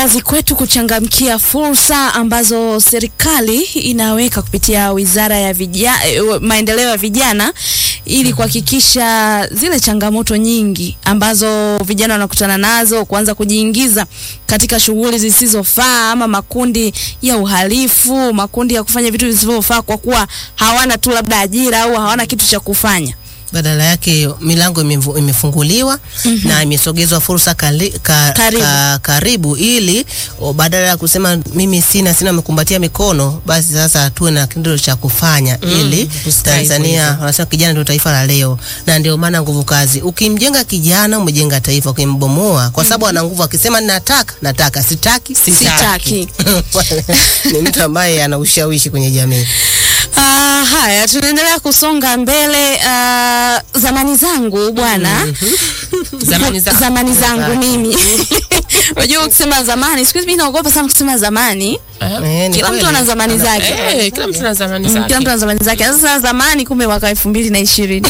kazi kwetu kuchangamkia fursa ambazo serikali inaweka kupitia Wizara ya vija, eh, Maendeleo ya Vijana ili kuhakikisha zile changamoto nyingi ambazo vijana wanakutana nazo kuanza kujiingiza katika shughuli zisizofaa ama makundi ya uhalifu, makundi ya kufanya vitu visivyofaa kwa kuwa hawana tu labda ajira au hawana kitu cha kufanya. badala yake milango imevu- imefunguliwa na imesogezwa fursa kali, ka, Karibu. Ka, karibu ili o, badala ya kusema mimi sina sina mekumbatia mikono, basi sasa tuwe na kitendo cha kufanya ili kustahili Tanzania hivyo. wanasema kijana ndio taifa la leo, na ndio maana nguvu kazi. Ukimjenga kijana umejenga taifa, ukimbomoa kwa sababu ana nguvu, akisema nataka nataka, sitaki Sitaki. ni mtu ambaye ana ushawishi kwenye jamii. Ah, haya tunaendelea kusonga mbele. Ah, zamani zangu bwana, Zamani za zamani zangu mimi unajua ukisema zamani, siku hizi mimi naogopa sana kusema zamani. Eh, ni Kila mtu kweli. ana zamani zake. Eh, kila mtu ana zamani Mm, zake. Kila mtu ana zamani zake. Sasa zamani, kumbe mwaka elfu mbili na ishirini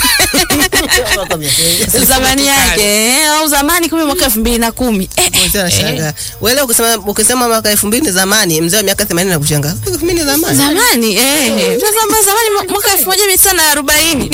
zamani yake eh, au zamani, kumbe mwaka elfu mbili na kumi eh, Mzee anashangaa. Wewe ukisema ukisema mwaka elfu mbili ni zamani, mzee wa miaka 80 anakushangaa. Elfu mbili ni zamani. zamani eh, sasa zamani mwaka elfu moja mia tisa na arobaini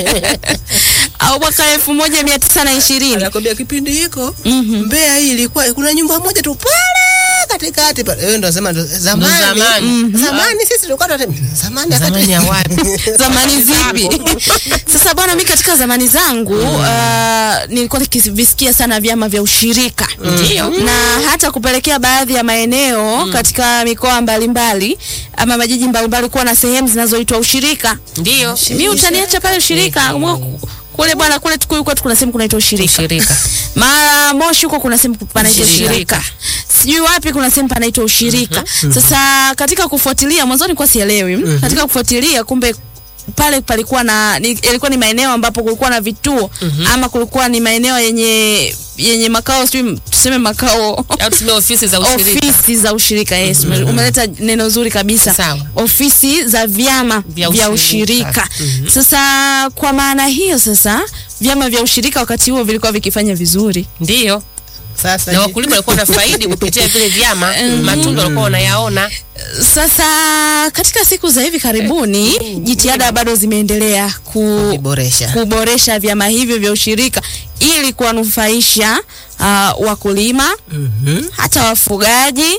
au mwaka elfu moja mia tisa na ishirini Anakwambia kipindi hiko Mbeya hii ilikuwa kuna nyumba moja tu pale katikati pale. Wewe ndo unasema ndo zamani. Ndo zamani. Zamani sisi tulikuwa tunasema zamani wakati- Zamani ya wapi? zamani zipi? Sasa bwana, mi katika zamani zangu uh, nilikuwa nikivisikia sana vyama vya ushirika Ndio. na hata kupelekea baadhi ya maeneo katika mikoa mbalimbali ama majiji mbalimbali kuwa na sehemu zinazoitwa ushirika. Ndio. Mi utaniacha pale ushirika Mwa- kule bwana, kule Tukuyu kwetu kuna sehemu kunaitwa ushirika Shirika. mara Moshi huko kuna sehemu panaitwa Ushirika. ushirika, sijui wapi kuna sehemu panaitwa ushirika. Sasa katika kufuatilia, mwanzoni kwa sielewi, katika kufuatilia kumbe pale palikuwa na ni, ilikuwa ni maeneo ambapo kulikuwa na vituo ama kulikuwa ni maeneo yenye yenye makao sijui tuseme makao Au tuseme ofisi za ushirika. ofisi za ushirika yes, ume- umeleta neno zuri kabisa. Sawa. Ofisi za vyama Vya vya ushirika. ushirika. Sasa kwa maana hiyo sasa vyama vya ushirika wakati huo vilikuwa vikifanya vizuri. Ndio. Sasa Na je, wakulima walikuwa wanafaidi kupitia vile vyama, matunda walikuwa wanayaona. Sasa katika siku za hivi karibuni jitihada bado zimeendelea ku, kuboresha. kuboresha vyama hivyo vya ushirika ili kuwanufaisha uh, wakulima Mhm. hata wafugaji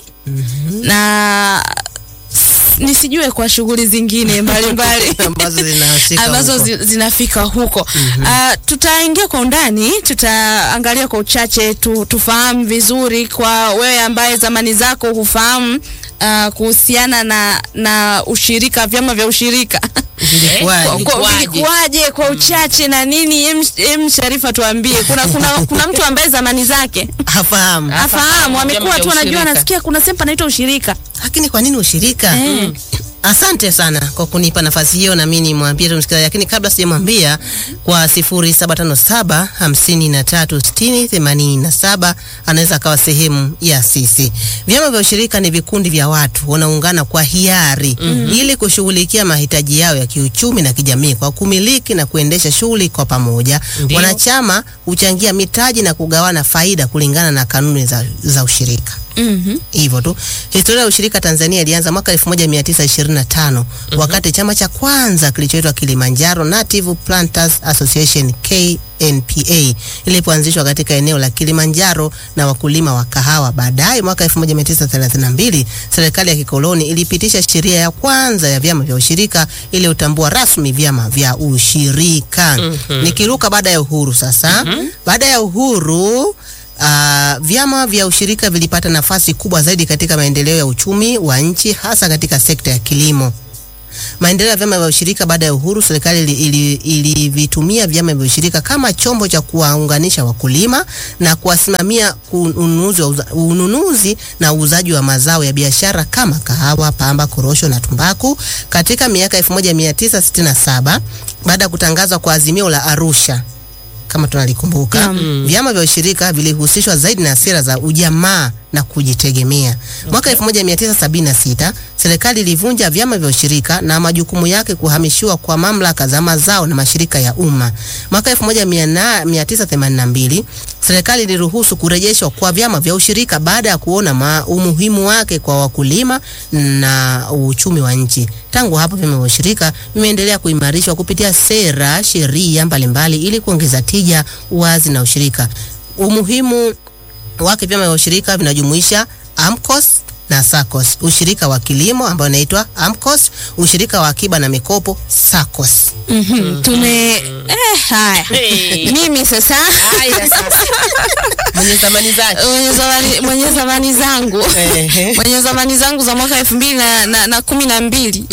na s- nisijue kwa shughuli zingine mbalimbali ambazo zinahusika ambazo huko. zi, zinafika huko. Ah, tutaingia kwa undani, tutaangalia kwa uchache tu, tufahamu vizuri kwa wewe ambaye zamani zako hufahamu ah, kuhusiana na na ushirika, vyama vya ushirika Vilikuwaje? Kwa- kwa- Vilikuwaje? vilikuwaje kwa uchache na nini? Em, em Sharifa, tuambie. Kuna, kuna, kuna mtu ambaye zamani zake Hafahamu. afahamu, amekuwa vyama tu vya anajua, ushirika. anasikia kuna sehemu panaitwa ushirika. Lakini kwa nini ushirika? Eh. Asante sana kwa kunipa nafasi hiyo, na mimi nimwambie tu msikilizaji, lakini kabla sijamwambia, kwa 0757 53 60 87 anaweza akawa sehemu ya sisi. Vyama vya ushirika ni vikundi vya watu wanaungana kwa hiari ili kushughulikia mahitaji yao ya kiuchumi na kijamii kwa kumiliki na kuendesha shughuli kwa pamoja. Ndio. Wanachama huchangia mitaji na kugawana faida kulingana na kanuni za, za ushirika Mhm. hivyo tu. Historia ya ushirika Tanzania ilianza mwaka 1925 wakati chama cha kwanza kilichoitwa Kilimanjaro Native Planters Association KNPA ilipoanzishwa katika eneo la Kilimanjaro na wakulima wa kahawa. Baadaye mwaka 1932 serikali ya kikoloni ilipitisha sheria ya kwanza ya vyama vya ushirika iliyotambua rasmi vyama vya ushirika. Nikiruka baada ya uhuru sasa. Baada ya uhuru Uh, vyama vya ushirika vilipata nafasi kubwa zaidi katika maendeleo ya uchumi wa nchi hasa katika sekta ya kilimo. Maendeleo ya vyama vya ushirika baada ya uhuru, serikali ili- ili- ilivitumia vyama vya ushirika kama chombo cha kuwaunganisha wakulima na kuwasimamia ununuzi, wa uza, ununuzi na uuzaji wa mazao ya biashara kama kahawa, pamba, korosho na tumbaku. Katika miaka 1967 baada ya kutangazwa kwa azimio la Arusha kama tunalikumbuka, vyama vya ushirika vilihusishwa zaidi na sera za ujamaa na kujitegemea. Mwaka 1976 serikali ilivunja vyama vya ushirika na majukumu yake kuhamishiwa kwa mamlaka za mazao na mashirika ya umma. Mwaka 1982 serikali serikali iliruhusu kurejeshwa kwa vyama vya ushirika baada ya kuona ma umuhimu wake kwa wakulima na uchumi wa nchi. Tangu hapo vyama vya ushirika vimeendelea kuimarishwa kupitia sera, sheria mbalimbali ili kuongeza tija, uwazi na ushirika. Umuhimu wake vyama vya ushirika vinajumuisha AMCOS na SACCOS, ushirika wa kilimo ambao unaitwa AMCOS, ushirika wa akiba na mikopo SACCOS. Mhm. Tume eh, haya Hey. mimi sasa Haya sasa. Mwenye zamani zake. mwenye zamani, mwenye zamani zangu Ehe. mwenye zamani zangu za mwaka elfu mbili na, na, na kumi na mbili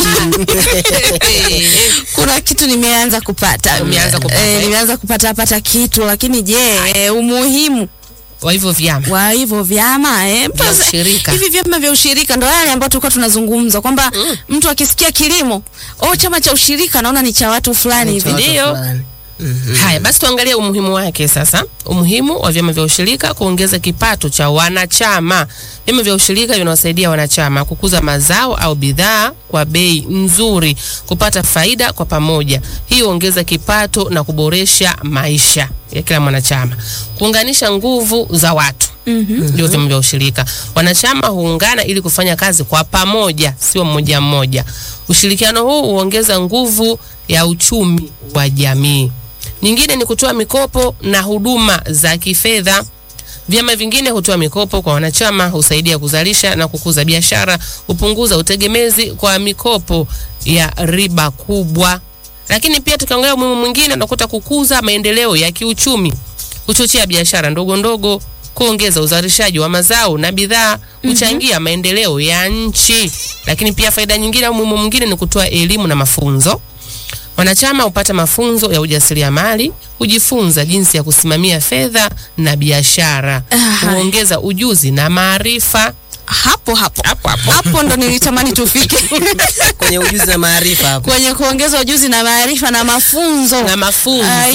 kuna kitu nimeanza kupata Umeanza kupata, eh, eh? nimeanza kupata pata kitu lakini je eh, umuhimu Wa hivyo vyama. wa hivyo vyama eh, Vya mpasa- ushirika. hivi vyama vya ushirika ndo yale ambayo tulikuwa tunazungumza kwamba mtu akisikia kilimo oh, chama cha ushirika naona ni cha watu fulani hivi Watu Ndio. fulani. Haya basi tuangalie umuhimu wake sasa. Umuhimu wa vyama vya ushirika kuongeza kipato cha wanachama. Vyama vya ushirika vinawasaidia wanachama kukuza mazao au bidhaa kwa bei nzuri, kupata faida kwa pamoja. Hii huongeza kipato na kuboresha maisha ya kila mwanachama, kuunganisha nguvu za watu ndio vyama vya ushirika. Wanachama huungana ili kufanya kazi kwa pamoja, sio mmoja mmoja. Ushirikiano huu huongeza nguvu ya uchumi wa jamii. Nyingine ni kutoa mikopo na huduma za kifedha. Vyama vingine hutoa mikopo kwa wanachama, husaidia kuzalisha na kukuza biashara, hupunguza utegemezi kwa mikopo ya riba kubwa. Lakini pia tukiangalia umuhimu mwingine, unakuta kukuza maendeleo ya kiuchumi, kuchochea biashara ndogo ndogo, kuongeza uzalishaji wa mazao na bidhaa, kuchangia maendeleo ya nchi. Lakini pia faida nyingine au umuhimu mwingine ni kutoa elimu na mafunzo. Wanachama hupata mafunzo ya ujasiriamali, hujifunza jinsi ya kusimamia fedha na biashara, Aha. huongeza ujuzi na maarifa. hapo hapo Hapo hapo. hapo ndo nilitamani tufike kwenye ujuzi na maarifa hapo. kwenye kuongeza ujuzi na maarifa na mafunzo Na mafunzo. Ah,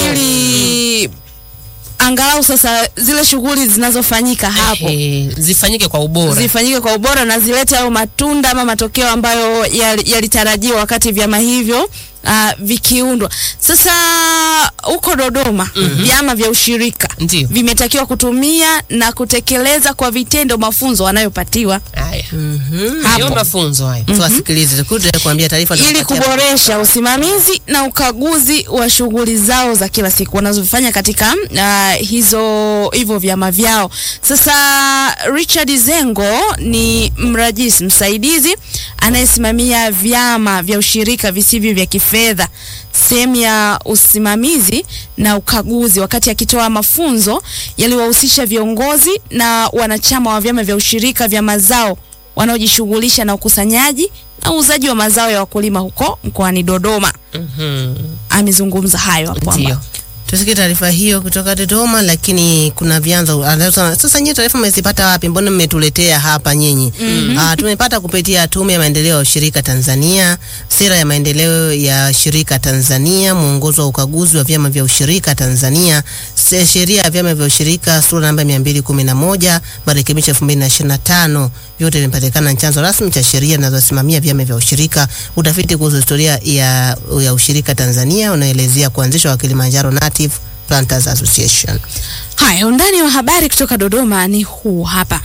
ili angalau sasa zile shughuli zinazofanyika hapo Eh, zifanyike kwa ubora. zifanyike kwa ubora na zilete hayo matunda ama matokeo ambayo yali- yalitarajiwa wakati vyama hivyo uh, vikiundwa. Sasa huko Dodoma vyama vya ushirika Ndio. vimetakiwa kutumia na kutekeleza kwa vitendo mafunzo wanayopatiwa Haya. Mhm. Ndio mafunzo haya. Tuwasikilize, tukuje kuambia taarifa ili tunapatia- kuboresha usimamizi na ukaguzi wa shughuli zao za kila siku wanazofanya katika uh, hizo hivyo vyama vyao. Sasa Richard Zengo ni mrajisi msaidizi anayesimamia vyama vya ushirika visivyo vya kifedha sehemu ya usimamizi na ukaguzi, wakati akitoa mafunzo yaliwahusisha viongozi na wanachama wa vyama vya ushirika vya mazao wanaojishughulisha na ukusanyaji na uuzaji wa mazao ya wakulima huko mkoani Dodoma. Mhm. Amezungumza hayo hapo Ndio. ambapo Tusikie taarifa hiyo kutoka Dodoma, lakini kuna vyanzo anasema, sasa nyinyi taarifa mmezipata wapi? Mbona mmetuletea hapa nyinyi? Ah, tumepata kupitia Tume ya Maendeleo ya Ushirika Tanzania, Sera ya Maendeleo ya Shirika Tanzania, Mwongozo wa Ukaguzi wa Vyama vya Ushirika Tanzania, Se- Sheria ya Vyama vya Ushirika sura namba 211, marekebisho 2025. Vyote vimepatikana na chanzo rasmi cha sheria zinazosimamia vyama vya ushirika. Utafiti kuhusu historia ya, ya ushirika Tanzania unaelezea kuanzishwa kwa Kilimanjaro Native Planters Association. haya, undani wa habari kutoka Dodoma ni huu hapa.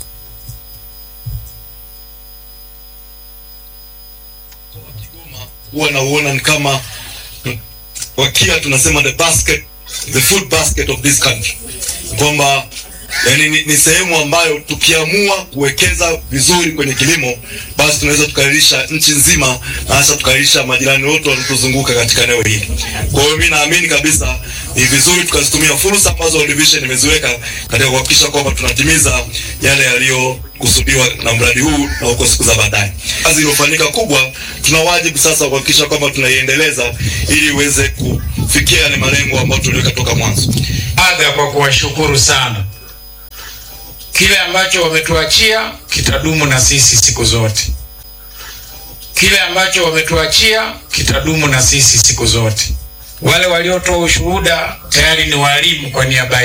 huwa nauona ni kama wakia tunasema the basket the food basket of this country kwamba yani ni, ni sehemu ambayo tukiamua kuwekeza vizuri kwenye kilimo basi tunaweza tukailisha nchi nzima na hasa tukailisha majirani wote wanaotuzunguka katika eneo hili kwa hiyo mi naamini kabisa ni vizuri tukazitumia fursa ambazo World Vision imeziweka katika kuhakikisha kwamba tunatimiza yale yaliyokusudiwa na mradi huu na huko siku za baadaye kazi iliyofanyika kubwa tuna wajibu sasa wa kuhakikisha kwamba tunaiendeleza ili iweze kufikia yale malengo ambayo tuliweka toka mwanzo adha kwa kuwashukuru sana. Kile ambacho wametuachia kitadumu na sisi siku zote. Kile ambacho wametuachia kitadumu na sisi siku zote. Wale waliotoa ushuhuda tayari ni walimu kwa niaba